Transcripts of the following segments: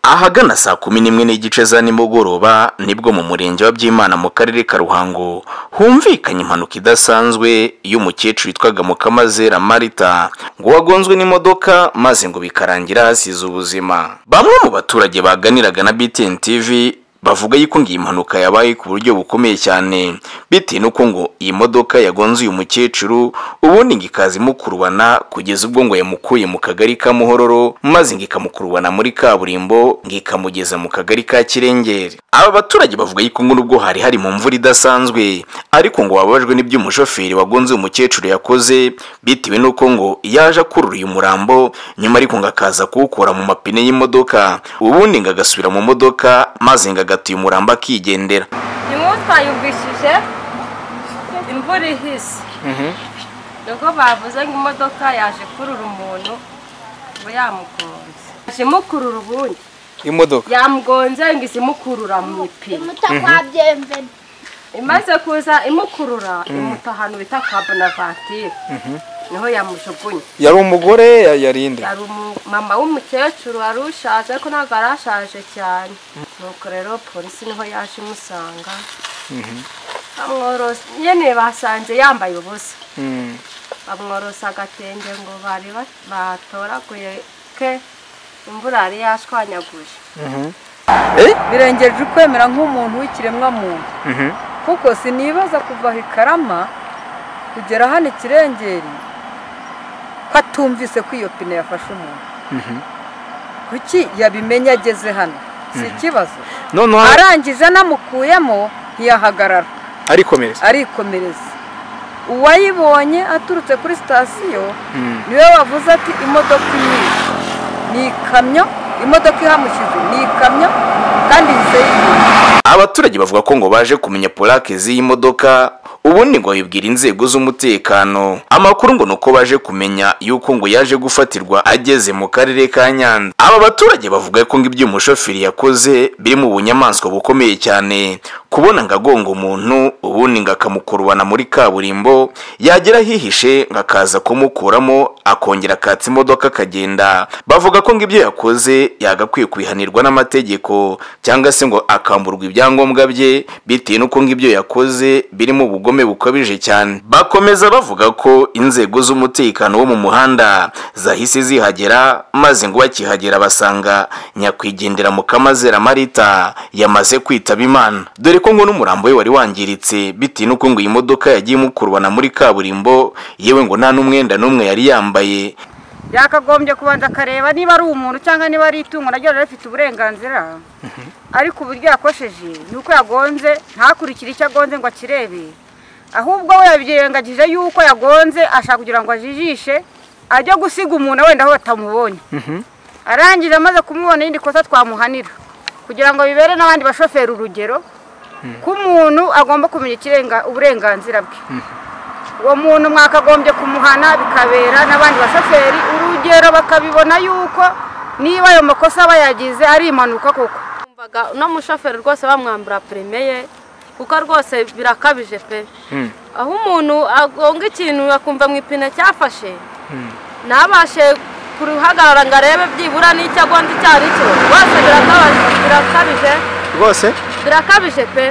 ahagana saa kumi n'imwe n'igice za nimugoroba nibwo mu murenge wa byimana mu karere ka ruhango humvikanye impanuka idasanzwe y'umukecuru witwaga mukamazera marita ngo wagonzwe n'imodoka maze ngo bikarangira hasize ubuzima bamwe mu baturage baganiraga na btn tv bavuga yuko ngo iyi mpanuka yabaye ku buryo bukomeye cyane bitewe n'uko ngo iyi modoka yagonze uyu mukecuru ubundi ngo ikaza imukurubana kugeza ubwo ngo yamukuye mu kagari ka muhororo maze ngo ikamukurubana muri kaburimbo ngo ikamugeza mu kagari ka kirengeri aba baturage bavuga yuko ngo nubwo hari hari mu mvura idasanzwe ariko ngo bababajwe n'ibyo umushoferi wagonze uyu mukecuru yakoze bitewe n'uko ngo yaje akurura uyu murambo nyuma ariko ngo akaza kuwukura mu mapine y'imodoka ubundi ngo agasubira mu modoka maze ngo agatuye umurambo akigendera nimwe twayumvishije imvura ihise nubwo bavuze ngo imodoka yaje kurura umuntu ngo yamugonze yaje mukurura ubundi imodoka yamugonze ngo izi imukurura mu ipine mutakwabyemen imaze kuza imukurura imuta ahantu bita kwa bonavatire niho yamujugunye yari umugore ya- yari inde yari umumama w'umukecuru wari ushaje ariko ntabwo yari ashaje cyane nuko rero polisi niho yaje imusanga bamworosa nyine basanze yambaye ubusa Mm. bamworosa agatenge ngo bari ba- batoraguye ke imvura yari yashwanyaguje Eh? birengeje ukwemera nk'umuntu w'ikiremwa muntu Mhm. kuko sinibaza kuva aho i karama kugera hano ikirengeri ko atumvise ko iyo pine yafashe umuntu kuki yabimenye ageze hano si ikibazo noneho arangije anamukuyemo ntiyahagarara arikomereza arikomereza uwayibonye aturutse kuri sitasiyo niwe wavuze ati imodoka imwe ni ikamyo imodoka ihamushyize ni ikamyo kandi ihise yihuta abaturage bavuga ko ngo baje kumenya polake z'iyi modoka ubundi ngo babibwira inzego z'umutekano amakuru ngo ni uko baje kumenya yuko ngo yaje gufatirwa ageze mu karere ka nyanza aba baturage bavuga ko ngo ibyo uyu mushoferi yakoze biri mu bunyamaswa bukomeye cyane kubona ngo agonga umuntu ubundi ngo akamukurubana muri kaburimbo yagera ahihishe ngo akaza kumukuramo akongera akatsa imodoka akagenda bavuga ko ngo ibyo yakoze yagakwiye kubihanirwa n'amategeko cyangwa se ngo akamburwa ibyangombwa bye bitewe n'uko ngo ibyo yakoze birimo ubugome bukabije cyane bakomeza bavuga ko inzego z'umutekano wo mu muhanda zahise zihagera maze ngo bakihagera basanga nyakwigendera mukamazera marita yamaze kwitaba imana dore ko ngo n'umurambo we wari wangiritse bitewe n'uko ngo iyi modoka yagiye imukurubana muri kaburimbo yewe ngo nta n'umwenda n'umwe yari yambaye yakagombye kubanza akareba niba ari umuntu cyangwa niba ari itungo naryo riba rifite uburenganzira ariko uburyo yakosheje ni uko yagonze ntakurikire icyo agonze ngo akirebe ahubwo we yabyirengagije yuko yagonze ashaka kugira ngo ajijishe ajye gusiga umuntu wenda aho batamubonye arangije amaze kumubona irindi kosa twamuhanira kugira ngo bibere n'abandi bashoferi urugero ko umuntu agomba kumenya ikirenga uburenganzira bwe uwo muntu mwakagombye kumuhana bikabera n'abandi bashoferi urugero bakabibona yuko niba ayo makosa aba yagize ari impanuka koko Numvaga uno mushoferi rwose bamwambura perime ye kuko rwose birakabije pe aho umuntu agonga ikintu akumva mu ipine cyafashe ntabashe kuruhagarara ngo arebe byibura n'icyo agonze icyo ari cyo rwose birakabije birakabije rwose birakabije pe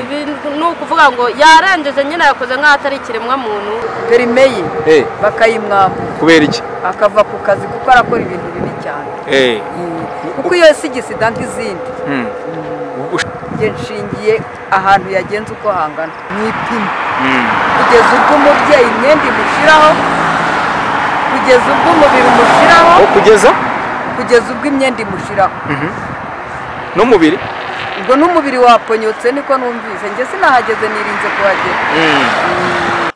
Ibi ni ukuvuga ngo yarengeje nyine yakoze nk'aho atari ikiremwa muntu perime ye Eh, bakayimwambura kubera iki akava ku kazi kuko arakora ibintu bibi cyane Eh, kuko iyo si igisida nk'izindi mm. njye nshingiye ahantu yagenze uko hangana mu ipine kugeza ubwo umubyeyi imyenda imushyiraho kugeza ubwo umubiri umushyiraho Aho kugeza kugeza ubwo imyenda imushyiraho n'umubiri ubwo n'umubiri waponyotse niko numvise njye sinahageze nirinze kuhagera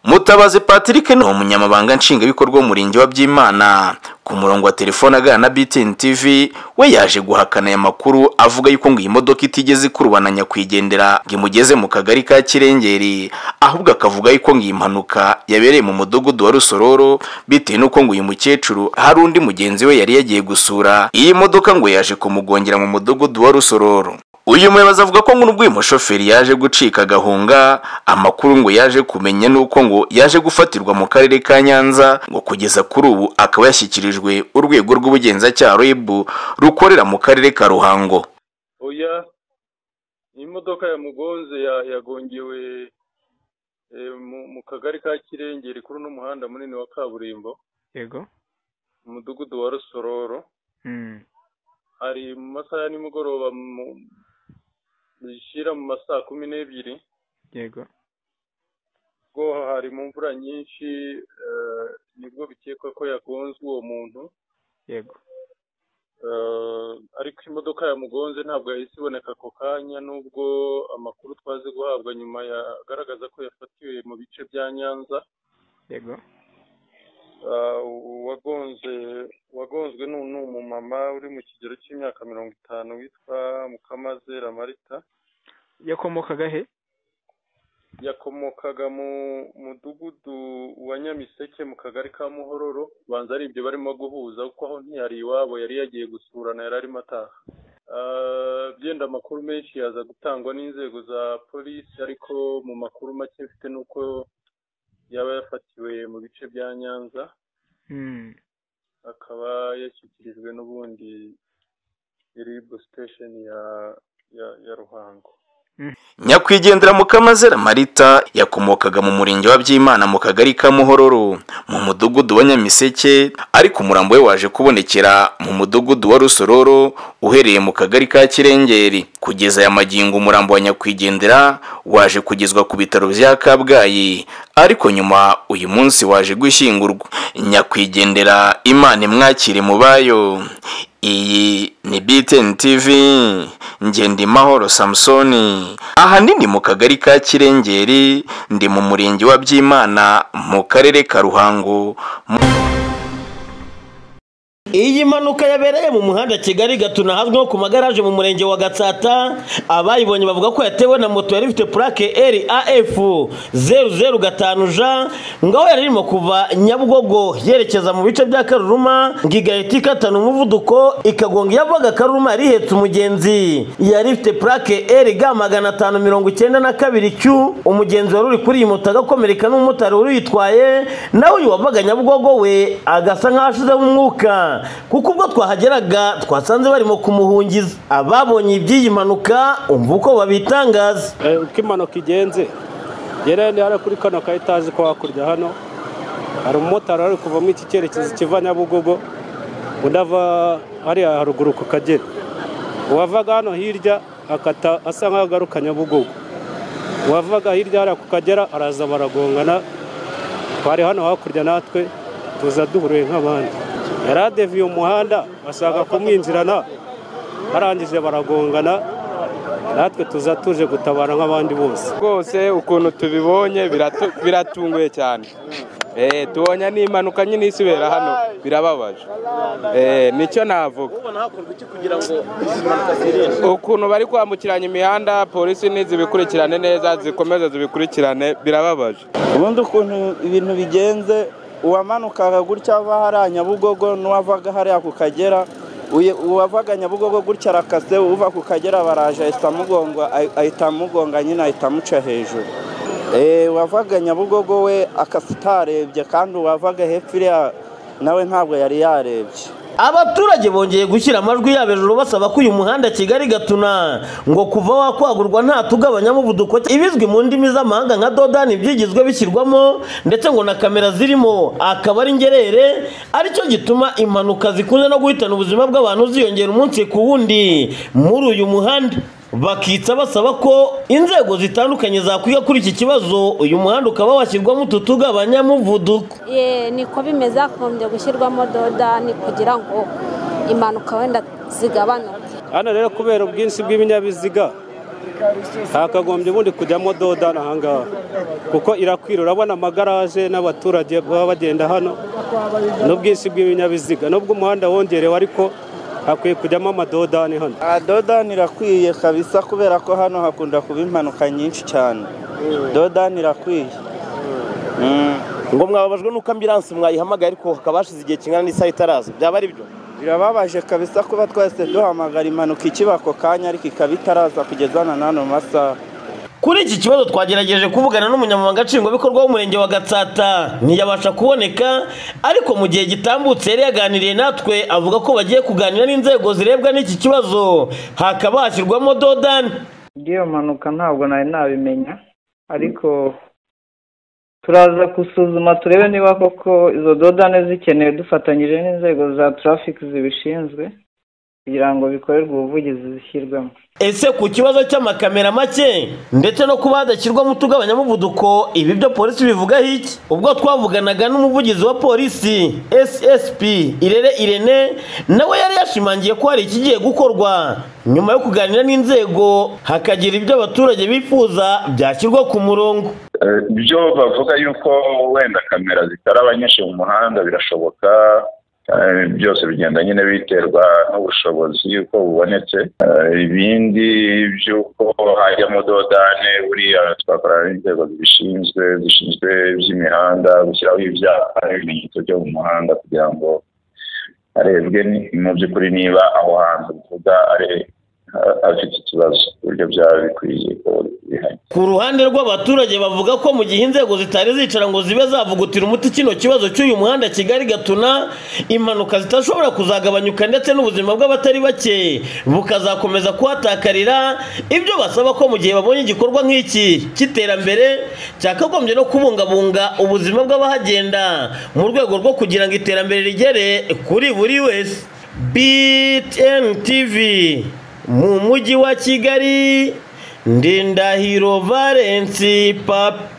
mutabazi patrick ni umunyamabanga nshingwabikorwa w'umurenge wa byimana ku murongo wa telefone aganira na btn tv we yaje guhakana aya makuru avuga yuko ngo iyi modoka itigeze ikurubana nyakwigendera ngo imugeze mu kagari ka kirengeri ahubwo akavuga yuko ngo iyi mpanuka yabereye mu mudugudu wa rusororo bitewe n'uko ngo uyu mukecuru hari undi mugenzi we yari yagiye gusura iyi modoka ngo yaje kumugongera mu mudugudu wa rusororo uyu muyobozi avuga ko ngo nubwo uyu mushoferi yaje gucika agahunga amakuru ngo yaje kumenya nuko ngo yaje gufatirwa mu karere ka nyanza ngo kugeza kuri ubu akaba yashyikirijwe urwego rw'ubugenzacyaha rib rukorera mu karere ka ruhango oya imodoka yamugonze ya- yagongewe eh, mu- mu kagari ka kirengeri kuri uno muhanda munini wa kaburimbo yego mu mudugudu wa rusororo Mm. hari mu masaha ya nimugoroba mu- zishyira mu ma saa kumi n'ebyiri yego ubwo hari mu mvura nyinshi eh, nibwo bikekwa ko yagonzwe uwo muntu yego Eh, ariko imodoka yamugonze ntabwo yahise iboneka ako kanya nubwo amakuru twaze guhabwa nyuma yagaragaza ko yafatiwe mu bice bya nyanza yego Eh, uwagonze wagonzwe ni ni umumama uri mu kigero cy'imyaka mirongo itanu witwa mukamazera marita yakomokaga he yakomokaga mu mudugudu wa nyamiseke mu kagari ka muhororo banza ari ibyo barimo guhuza kuko aho ntiyari iwabo yari yagiye gusurana yari arimo ataha Ah, byenda amakuru menshi yaza gutangwa n'inzego za polisi ariko mu makuru make mfite ni uko yaba yafatiwe mu bice bya nyanza Mm. akaba yashyikirijwe n'ubundi ribu sitesheni ya ya- ya ruhango nyakwigendera mukamazera marita yakomokaga mu murenge wa byimana mu kagari ka muhororo mu mudugudu wa nyamiseke ariko umurambo we waje kubonekera mu mudugudu wa rusororo uhereye mu kagari ka kirengeri kugeza aya magingo umurambo wa nyakwigendera waje kugezwa ku bitaro bya kabgayi ariko nyuma uyu munsi waje gushyingurwa nyakwigendera imana imwakire mu bayo iyi ni BTN TV Ngendimahoro Samsoni ahanini mu kagari ka Kirengeri ndi mu murenge wa Byimana mu karere ka Ruhango Iyi mpanuka yabereye mu muhanda Kigali Gatuna hazwi nko ku magaraje mu murenge wa Gatsata abayibonye bavuga ko yatewe na moto yari ifite plaque RAF 005J ngaho yari irimo kuva Nyabugogo yerekeza mu bice bya Karuruma ngo igahita ikatana umuvuduko ikagonga iyavaga Karuruma yari ihetse umugenzi yari ifite plaque RG magana atanu mirongo icyenda na kabiri Q umugenzi wari uri kuri iyi moto agakomereka n'umumotari wari uyitwaye nawe uyu wavaga Nyabugogo we agasa nk'aho ashizeho umwuka kuko ubwo twahageraga twasanze barimo kumuhungiza ababonye iby'iyi mpanuka umva uko babitangaza Eh, uko impanuka igenze gerere ni hariya kuri kano ka etaje ko hakurya hano hari umumotari wari kuva muri iki cyerekezo kiva nyabugogo undi ava hariya haruguru ku kagera uwavaga hano hirya akata asa nk'aho agaruka nyabugogo uwavaga hirya hariya ku kagera araza baragongana twari hano hakurya natwe tuza duhuriye nk'abandi yari adeviye umuhanda bashaka kumwinjirana barangije baragongana natwe tuza tuje gutabara nk'abandi bose rwose ukuntu tubibonye biratu- biratunguye cyane Eh, tubonye n'impanuka nyine isubira hano birababaje Eh, nicyo navuga ukuntu bari kwambukiranya imihanda polisi nizibikurikirane neza zikomeze zibikurikirane birababaje ubundi ukuntu ibintu bigenze uwamanukaga gutya ava hariya nyabugogo n'uwavaga hariya ku kagera uye- uwavaga nyabugogo gutya arakase uva ku kagera baraje ahita amugonga ahi- ahita amugonga nyine ahita amuca hejuru Eh, uwavaga nyabugogo we akase utarebye kandi uwavaga hepfo iriya nawe ntabwo yari yarebye abaturage bongeye gushyira amajwi yabo hejuru basaba ko uyu muhanda kigali gatuna ngo kuva wakwagurwa nta tugabanya umuvuduko ibizwi mu ndimi z'amahanga nka dodani byigizwe bishyirwamo ndetse ngo na kamera zirimo akaba ari ingerere aricyo gituma impanuka zikunze no guhitana ubuzima bw'abantu ziyongera umunsi ku wundi muri uyu muhanda bakitsa basaba ko inzego zitandukanye zakwiga kuri iki kibazo uyu muhanda ukaba washyirwamo utu tugabanya muvuduko Ye, niko bimeze hakomeje gushyirwamo dodani kugira ngo impanuka wenda zigabanuke hano rero kubera ubwinshi bw'ibinyabiziga hakagombye ubundi kujyamo dodani ahangaha kuko irakwira urabona amagaraje n'abaturage baba bagenda hano n'ubwinshi bw'ibinyabiziga nubwo umuhanda wongerewe ariko hakwiye kujyamo amadodani hano Ah, dodani irakwiye kabisa kubera ko hano hakunda kuba impanuka nyinshi cyane dodani irakwiye ngo mwababajwe n'uko ambiransi mwayihamagaye ariko hakaba hashize igihe kingana n'isaha itaraza byaba ari byo birababaje kabisa kuba twese duhamagara impanuka ikiba ako kanya ariko ikaba itaraza kugeza na n'ano masaha Kuri iki kibazo twagerageje kuvugana n'umunyamabanga nshingwabikorwa w'umurenge wa Gatsata ntiyabasha kuboneka ariko mu gihe gitambutse yari yaganiriye natwe avuga ko bagiye kuganira n'inzego zirebwa n'iki kibazo hakaba hashyirwamo dodani bw'iyo mpanuka ntabwo nari nabimenya ariko turaza gusuzuma turebe niba koko izo dodane zikenewe dufatanyije n'inzego za tarafiki zibishinzwe kugira ngo bikorerwe ubuvugizi zishyirwemo ese ku kibazo cy'amakamera make ndetse no kuba hadashyirwamo utugabanya-muvuduko ibi byo polisi bivugaho iki ubwo twavuganaga n'umuvugizi wa polisi ssp irere irene nawe yari yashimangiye ko hari ikigiye gukorwa nyuma yo kuganira n'inzego hakagira ibyo abaturage bifuza byashyirwa ku murongo Eh, byo bavuga yuko wenda kamera zitaraba nyinshi mu muhanda birashoboka eh, byose bigenda nyine biterwa n'ubushobozi yuko bubonetse Eh, ibindi by'uko hajyamo dodane buriya twakorana n'inzego zibishinzwe zishinzwe iby'imihanda gushyiraho ibyapa n'ibimenyetso byo mu muhanda kugira ngo harebwe ni- mu by'ukuri niba aho hantu tuvuga ari ha- hafite ikibazo ku buryo byaba bikwiye ko bihari ku ruhande rw'abaturage bavuga ko mu gihe inzego zitari zicara ngo zibe zavugutira umuti kino kibazo cy'uyu muhanda kigali gatuna impanuka zitashobora kuzagabanyuka ndetse n'ubuzima bw'abatari bake bukazakomeza kuhatakarira ibyo basaba ko mu gihe babonye igikorwa nk'iki cy'iterambere cyakagombye no kubungabunga ubuzima bw'abahagenda mu rwego rwo kugira ngo iterambere rigere kuri buri wese btn tv mu mujyi wa kigali ndindahiro valensi papi